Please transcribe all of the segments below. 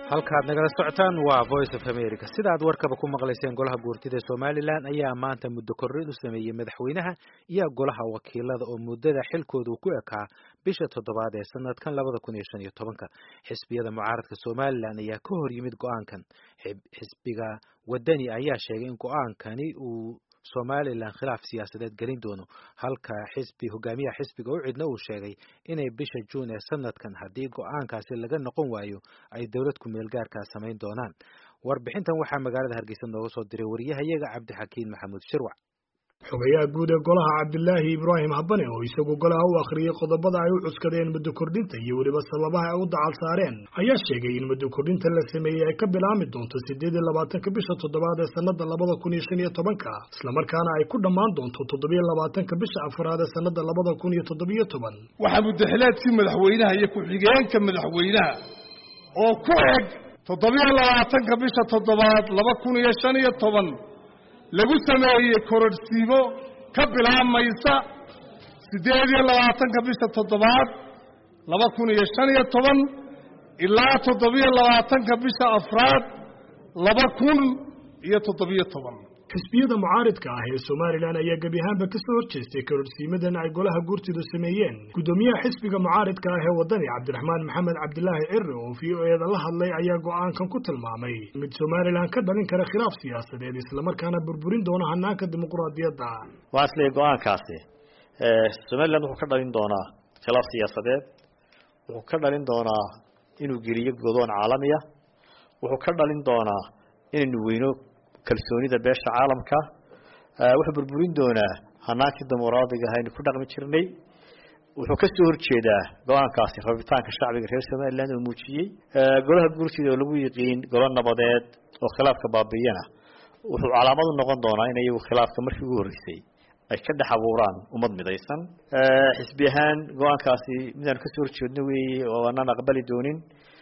halkaad nagala socotaan waa voice of america sida aad warkaba ku maqlayseen golaha guurtida ee somalilan ayaa maanta muddo korrin u sameeyey madaxweynaha iyo golaha wakiilada oo muddada xilkooda ku ekaa bisha toddobaad ee sanadkan labada kun iyo shan iyo tobanka xisbiyada mucaaradka somalilan ayaa ka hor yimid go-aankan xisbiga wadani ayaa sheegay in go-aankani uu somalilan khilaaf siyaasadeed gelin doono halka xisbi hogaamiyaha xisbiga u cidna uu sheegay inay bisha juun ee sanadkan haddii go-aankaasi laga noqon waayo ay dowlad ku-meel gaarkaa samayn doonaan warbixintan waxaa magaalada hargeysa nooga soo diray wariyahayaga cabdixakiin maxamuud shirwac xogayaha guud ee golaha cabdilaahi ibraahim habane oo isagu golaha u akhriyey qodobada ay u cuskadeen muddo kordhinta iyo weliba sababaha ay u dacal saareen ayaa sheegay in muddo kordhinta la sameeyey ay ka bilaami doonto siddeed iyo labaatanka bisha toddobaad ee sannada labada kun iyo shan iyo tobanka islamarkaana ay ku dhammaan doonto toddobiyo labaatanka bisha afraad ee sannada labada kun iyo toddobiyo toban waxaa muddaxileedkii madaxweynaha iyo ku-xigeenka madaxweynaha oo ku eg toddobiyo labaatanka bisha toddobaad laba kun iyo shan iyo toban lagu sameeyey kororhsiimo ka bilaabmaysa siddeed iyo labaatanka bisha toddobaad laba kun iyo shan iyo toban ilaa toddobiyo labaatanka bisha afraad laba kun iyo toddobiyo toban xisbiyada mucaaridka ah ee somalilan ayaa gebi ahaanba ka soo horjeestay kororhsiimadan ay golaha guurtidu sameeyeen guddoomiyaha xisbiga mucaaridka ah ee waddani cabdiraxmaan maxamed cabdilaahi ciri oo v o eeda la hadlay ayaa go-aankan ku tilmaamay mid somalilan ka dhalin kara khilaaf siyaasadeed islamarkaana burburin doona hanaanka dimuquraadiyadda waxaan isleeyahy go-aankaasi somalilan wuxuu ka dhalin doonaa khilaaf siyaasadeed wuxuu ka dhalin doonaa inuu geliyo godoon caalamiya wuxuu ka dhalin doonaa inaynu weyno kalsoonida beesha caalamka wuxuu burburin doonaa hanaankii dimuqraadiga ah aynu ku dhaqmi jirnay wuxuu ka soo horjeedaa go-aankaasi rabitaanka shacbiga reer somaliland oo muujiyey golaha guurtida oo lagu yiqiin golo nabadeed oo khilaafka baabiiyana wuxuu calaamad u noqon doonaa in iyagu khilaafka markii ugu horreysay ay ka dhex abuuraan ummad midaysan xisbi ahaan go-aankaasi midaanu kasoo horjeedno weeye oo aanaan aqbali doonin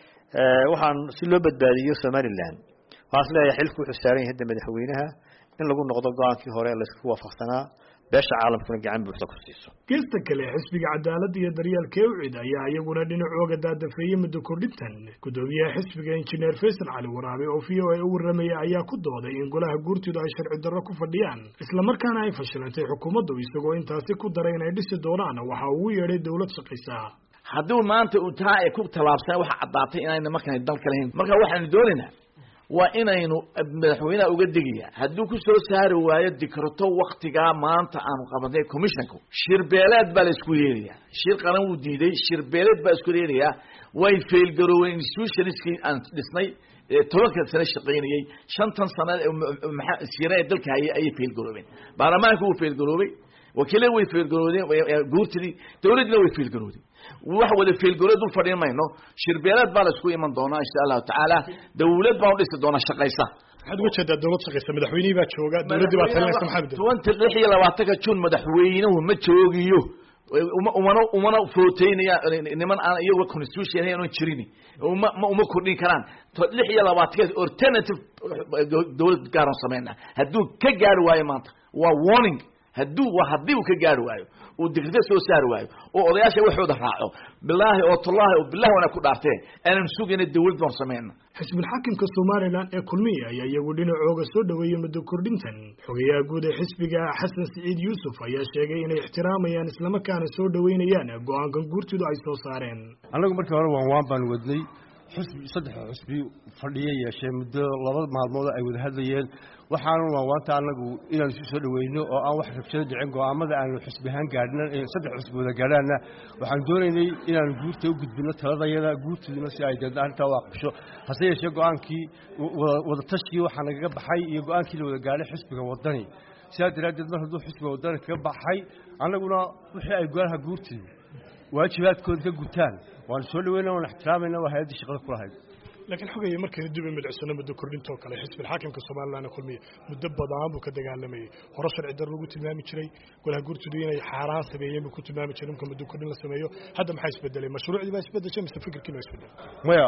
waxaan si loo badbaadiyo somaliland waxaan is leeyahay xilku wuxuu saaran yahay hadda madaxweynaha in lagu noqdo go-aankii hore laysku waafaqsanaa beesha caalamkuna gacan buuxda ku siiso geesta kale xisbiga cadaaladda iyo daryeelka ewcid ayaa iyaguna dhinacooga daadafeeyey muddo kordhintan guddoomiyaha xisbiga injineer faysal cali waraabe oo v o a u warramaya ayaa ku dooday in golaha guurtidu ay sharci darro ku fadhiyaan islamarkaana ay fashilantay xukuumaddu isagoo intaasi ku daray inay dhisi doonaan waxa ugu yeedhay dowlad shaqaysa hadduu maanta uu taa ay ku tallaabsana waxa caddaatay inayna markaan dalka lahayn marka waxaanu doonaynaa waa inaynu madaxweynaha uga degaya hadduu ku soo saari waayo dikrato waktigaa maanta aanu qabanay commissionku shirbeeleed baa la isku yeelayaa shir qaran wuu diiday shirbeeleed baa isku yeelayaa way failgarooween institutionskii aan dhisnay tobanka sano shaqaynayey shantan sana maxaa sira ee dalka hayay ayay failgaroobeen baarlamaanka wuu failgaroobay wakiilada way failgaroodeen guurtidii dawladdina way failgarooday wax wada failgarood dul fadhiin mayno shirbeeleed baa la isku iman doonaa insha allahu tacaala dawlad baan udhisi doonaa shaqaysa maxaad uga jeedaa dowlad shaqaysa madaxweynihii baa jooga dowladdii baa talinaysa maxaa tobanka lix iyo labaatanka jun madaxweynuhu ma joogiyo umana umana footeynaya niman aan iyaga constitution aanu jirin uma uma kordhin karaan lix iyo labaatanka alternative dowlad gaaran sameynaa hadduu ka gaari waayo maanta waa warning hadduu waa haddii uu ka gaari waayo uu dikrita soo saari waayo oo odayaasha waxooda raaco bilaahi oo tullaahi oo bilahi wana ku dhaarteen aanan sugayna dawlad baan sameyna xisbulxaakimka somalilan ee kulmiya ayaa iyagu dhinacooga soo dhoweeyey muddo kordhintan xogayaha guud ee xisbiga xasan siciid yuusuf ayaa sheegay inay ixtiraamayaan islamarkaana soo dhoweynayaan go-aankan guurtidu ay soo saareen annagu markii hore waan waan baan wadnay xusbi saddex xusbi fadhiya yeeshee muddo laba maalmood ay wada hadlayeen waxaanu waanwaanta annagu inaan isu soo dhaweyno oo aan wax rabshado dhicin go-aamada aanu xusbi ahaan gaadhna saddex xusbi wada gaadhaanna waxaan doonaynay inaanu guurta u gudbino taladayada guurtiduna si ay deedna arrintaa u aqbasho hase yeeshee go-aankii wada tashkii waxaa nagaga baxay iyo go-aankii la wada gaadhay xisbiga waddani sidaa daraaddeed mar hadduu xisbiga waddani kaga baxay annaguna wixii ay golaha guurtida waajibaadkooda ka gutaan waanu soo dhaweyna waan ixtiraamayna waa hay-addii shaqada ku lahayd laakiin xogaya markaynu dib u milicsano muddo kordhintoo kale xisbilxaakimka somalilan kulmiya muddo badan buu ka dagaalamayey hore sharci dar lagu tilmaami jiray golaha guurtidu inay xaaraan sameeyeen buu ku tilmaami jiray marka muddo kordhin la sameeyo hadda maxaa isbedelay mashruucdii baa isbedeshay mise fikirkiina waa isbedelay maya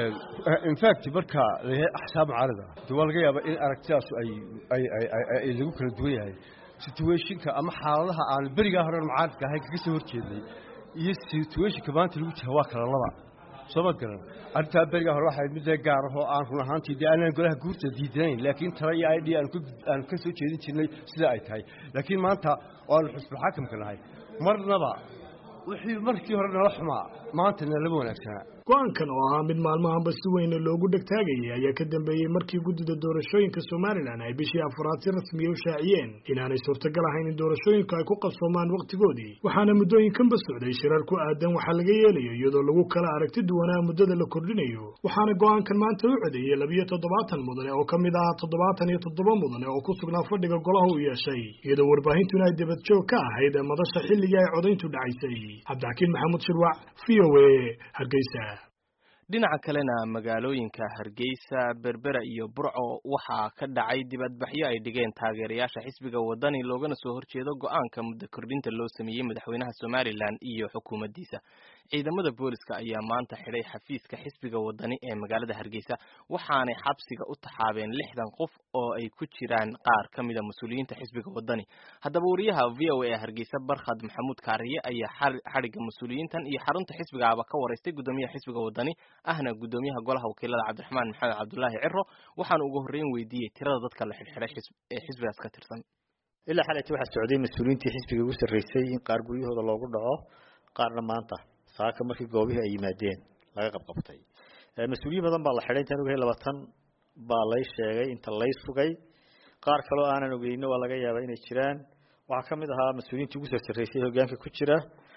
in fact marka layahay axsaab mucaarada de waa laga yaabaa in aragtidaasu ay ay ay lagu kala duwan yahay situationka ama xaaladaha aan berigaa hore mucaaradka ahayn kaga soo horjeednay iyo situationka maanta lagu jira waa kala laba sooma garan arrintaa beriga hore waxay mid gaar ahoo aan run ahaantii dee aanan golaha guurta diidanayn laakiin tala iyo idh aan ka soo jeedin jirnay sida ay tahay laakiin maanta oo aanu xusbulxaakamka nahay marnaba wixii markii hore nala xumaa maanta nalama wanaagsanaa go-aankan oo ahaa mid maalmahanba si weyna loogu dhegtaagayay ayaa ka dambeeyey markii guddida doorashooyinka somalilan ay bishii afraad si rasmiya u shaaciyeen inaanay suurtagal ahayn in doorashooyinku ay ku qabsoomaan wakhtigoodii waxaana muddooyinkanba socday shirar ku aadan waxaa laga yeelayo iyadoo lagu kala aragti duwanaa muddada la kordhinayo waxaana go-aankan maanta u codeeyey labiyo toddobaatan mudane oo ka mid ah toddobaatan iyo toddoba mudane oo ku sugnaa fadhiga golaha u yeeshay iyadoo warbaahintuna ay debadjoog ka ahayd madasha xilligii ay codayntu dhacaysay cabdixakiin maxamuud shirwac v o a hargeysa dhinaca kalena magaalooyinka hargeysa berbera iyo burco waxaa ka dhacay dibadbaxyo ay dhigeen taageerayaasha xisbiga wadani loogana soo horjeedo go-aanka muddo kordhinta loo sameeyey madaxweynaha somalilan iyo xukuumaddiisa ciidamada booliska ayaa maanta xidhay xafiiska xisbiga wadani ee magaalada hargeysa waxaanay xabsiga u taxaabeen lixdan qof oo ay ku jiraan qaar ka mida mas-uuliyiinta xisbiga wadani haddaba wariyaha v o a ee hargeysa barkhad maxamuud kaariye ayaa xadhigga mas-uuliyiintan iyo xarunta xisbigaaba ka waraystay guddoomiyaha xisbiga wadani ahna guddoomiyaha golaha wakiilada cabdiraxmaan maxamed cabdulaahi ciro waxaana ugu horreyn weydiiyey tirada dadka la xidhxidhay ee xisbigaas ka tirsan ilaa xalaytii waxaa socday mas-uuliyiintii xisbiga ugu sarreysay in qaar guryahooda loogu dhaco qaarna maanta saaka markii goobihii ay yimaadeen laga qabqabtay mas-uuliyiin badan baa la xidhay intaan ogahay labaatan baa lay sheegay inta lay sugay qaar kaloo aanan ogeyno waa laga yaabaa inay jiraan waxaa ka mid ahaa mas-uuliyiintii ugu soo sarreysay hogaanka ku jira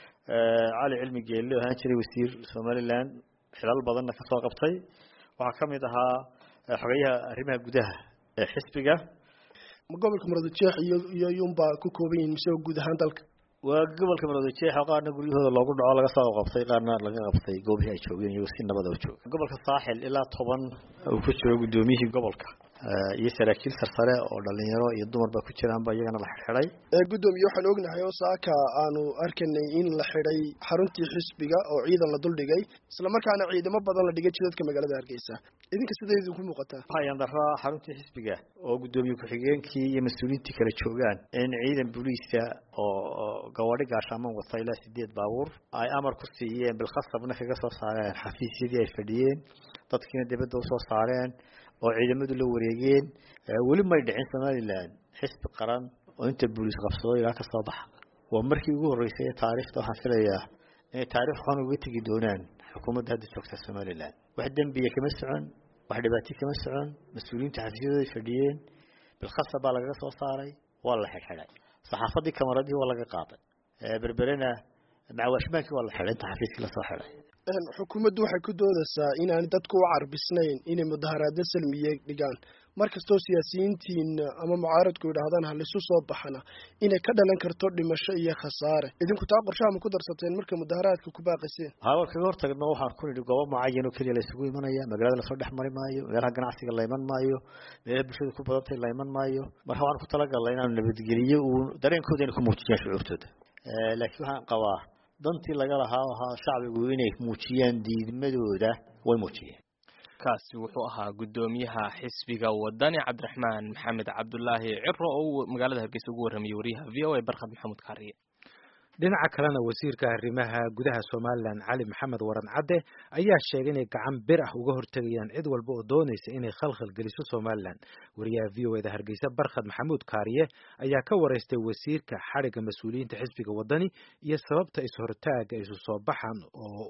cali cilmi geelle oo ahaan jiray wasiir somaliland xilal badanna ka soo qabtay waxaa ka mid ahaa xogeyaha arrimaha gudaha ee xisbiga gobolka muradjeex iyo iyo iyuunbaa ku kooban yihiin mise guud ahaan dalka waa gobolka muradjeex oo qaarna guryahooda loogu dhaco laga soo qabtay qaarna laga qabtay goobihii ay joogeen iyagoo si nabada u jooga gobolka saaxil ilaa toban uu ku jiro guddoomiyihii gobolka iyo saraakiil sarsare oo dhalinyaro iyo dumarba ku jiraanba iyagana la xidxidhay guddoomiye waxaan ognahay oo saaka aanu arkanay in la xidhay xaruntii xisbiga oo ciidan la duldhigay islamarkaana ciidamo badan la dhigay jidadka magaalada hargeysa idinka sidee idinku muuqataa waxayaan daraa xaruntii xisbiga oo guddoomiye ku-xigeenkii iyo mas-uuliyiintii kala joogaan in ciidan booliiska oo gawadhi gaashaaman wata ilaa sideed baabuur ay amar ku siiyeen bilkhasabna kaga soo saareen xafiisyadii ay fadhiyeen dadkiina dibadda usoo saareen oo ciidamadu la wareegeen weli may dhicin somalilan xisbi qaran oo inta booliis qabsado ilaa ka soo baxa waa markii ugu horreysay ee taariikhda waxaan filayaa inay taarikh xun uga tegi doonaan xukuumadda hadda joogta somalilan wax dembiya kama socon wax dhibaato kama socon mas-uuliyiinta xafiisyadooday fadhiyeen bilkhasab baa lagaga soo saaray waa la xidxidhay saxaafadii kamaradihii waa laga qaaday berberena macawaashmaankii waa la xidhay inta xafiiskii lasoo xidhay xukuumaddu waxay ku doodaysaa inaanay dadku u carbisnayn inay mudaharaadyo salmiye dhigaan markastoo siyaasiyiintiin ama mucaaradku yidhaahdaan halisu soo baxana inay ka dhalan karto dhimasho iyo khasaare idinku taa qorshaha ma ku darsateen marka mudaharaadka ku baaqayseen hawa kaga hortagno waxaan ku nidhi goobo mucayan oo keliya la isugu imanaya magaalada lasoo dhex mari maayo meelaha ganacsiga la iman maayo meelaha bulshada ku badantay la iman maayo marka waxaan ku talagalnay inaanu nabadgeliyo uu dareenkooda inay ku muujiyaan shucuurtooda laakiin waxaan qabaa dantii laga lahaa ahaa shacbigu inay muujiyaan diidmadooda way muujiyeen kaasi wuxuu ahaa guddoomiyaha xisbiga wadani cabdiraxmaan maxamed cabdulaahi ciro oo uu magaalada hargeysa ugu warramayey wariyaha v o a barkhad maxamuud kaariye dhinaca kalena wasiirka arrimaha gudaha somalilan cali maxamed waran cadde ayaa sheegay inay gacan bir ah uga hortegayaan cid walba oo doonaysa inay khalkhal geliso somalilan wariyaha v o eda hargeysa barkhad maxamuud kaariye ayaa ka waraystay wasiirka xadhigga mas-uuliyiinta xisbiga wadani iyo sababta is-hortaaga isu soo baxan oo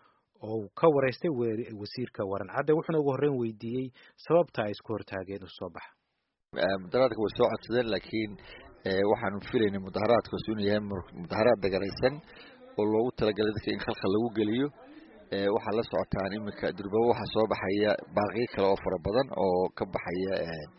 oo ka waraystay wasiirka waran cadde wuxuuna ugu horreyn weydiiyey sababta ay isku hortaageen isu soo baxa mudaharaadka way soo codsadeen laakiin waxaanu filaynay mudaharaadkaas inuu yahay mudaharaad dagaraysan oo loogu talagalay dadka in khalkhal lagu geliyo waxaa la socotaan iminka durbabo waxaa soo baxaya baaqiyo kale oo fara badan oo ka baxaya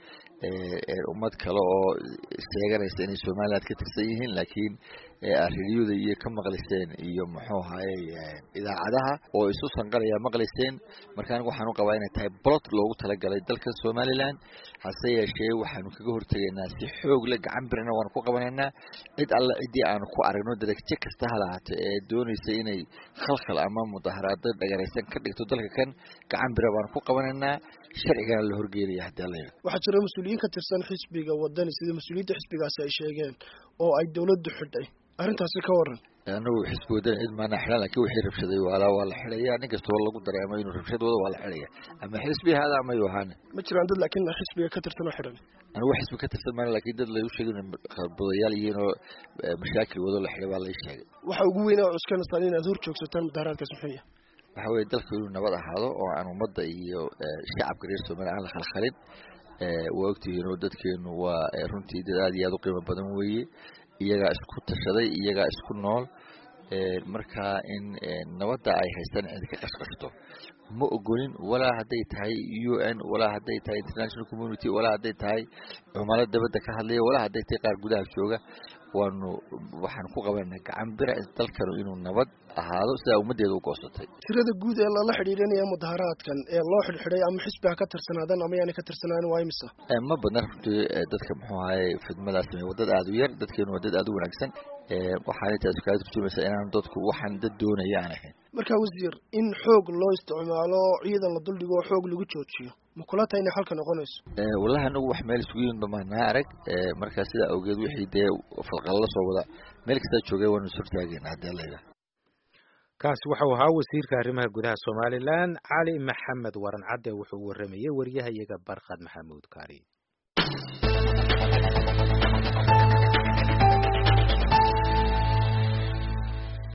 ummad kale oo sheeganaysa inay somaliland ka tirsan yihiin laakiin ariyada iyo ka maqliseen iyo muxuu ahaye idaacadaha oo isu sanqalaya maqliseen marka aniga waxaan u qabaa inay tahay bolot loogu talagalay dalka somaliland hase yeeshee waxaanu kaga hortegaynaa si xoog le gacan birna waanu ku qabanaynaa cid alle ciddii aanu ku aragno daragje kasta ha lahaate ee doonaysa inay khalkhal ama mudaharaado dhagaraysan ka dhigto dalka kan gacan bira baanu ku qabanaynaa sharcigana la horgeelaya haddii alla waxaa jira mas-uuliyiin ka tirsan xisbiga wadani sida mas-uuliyiinta xisbigaasi ay sheegeen oo ay dowladdu xidhay arrintaasi ka waran anagu xisbi wadana cid maana xidhan lakin wixii rabshaday waalaa waa la xidhaya nin kastoo lagu dareemo inuu rabshad wado waa la xidhaya ama xisbi hada ama yu ahaane ma jiraan dad laakiin xisbiga ka tirsan oo xidhan anigu xisbi ka tirsan maana lakin dad lagu sheegay budayaal yihiin oo mashaakil wado la xidhay baa lai sheegay waxa ugu weyn oo cuskanaysaan inaad hor joogsataan mudaharaadkaas muxuu yahay waxa weye dalka inuu nabad ahaado oo aan ummadda iyo shacabka reer somaliya aan la khalkhalin waa ogtihiin oo dadkeenu waa runtii dad aad iyo aad u qiimo badan weeye iyagaa isku tashaday iyagaa isku nool markaa in nabadda ay haystaan cid ka qashqashto ma ogolin walaa hadday tahay u n walaa hadday tahay international community walaa hadday tahay cumalo dabadda ka hadlaya walaa hadday tahay qaar gudaha jooga waanu waxaan ku qabanana gacan bira dalkanu inuu nabad ahaado sidaa ummaddeeda u goosatay tirada guud ee lala xidhiidhanaya mudaharaadkan ee loo xidhxidhay ama xisbiga ka tirsanaadan ama yaana ka tirsanaan waa imisa ma badna runtii dadka muxuu ahaye fidmadaas samey waa dad aada u yar dadkeenu waa dad aada u wanaagsan waxaana taas kaga turjumaysaa inaan dadku waxaan dad doonaya aan ahayn marka wasiir in xoog loo isticmaalo ciidan la duldhigo oo xoog lagu joojiyo ma kula tahay inay xalka noqonayso wallahi anagu wax meel isugu yimid bamaanaa arag markaa sidaa awgeed wixii dee falqalla soo wada meel kastaa joogay waanu is hortaagayna haddii alla yidhaha kaasi waxau ahaa wasiirka arrimaha gudaha somalilan cali maxamed waran cadde wuxuu waramayey wariyaha iyaga barkhad maxamuud kaari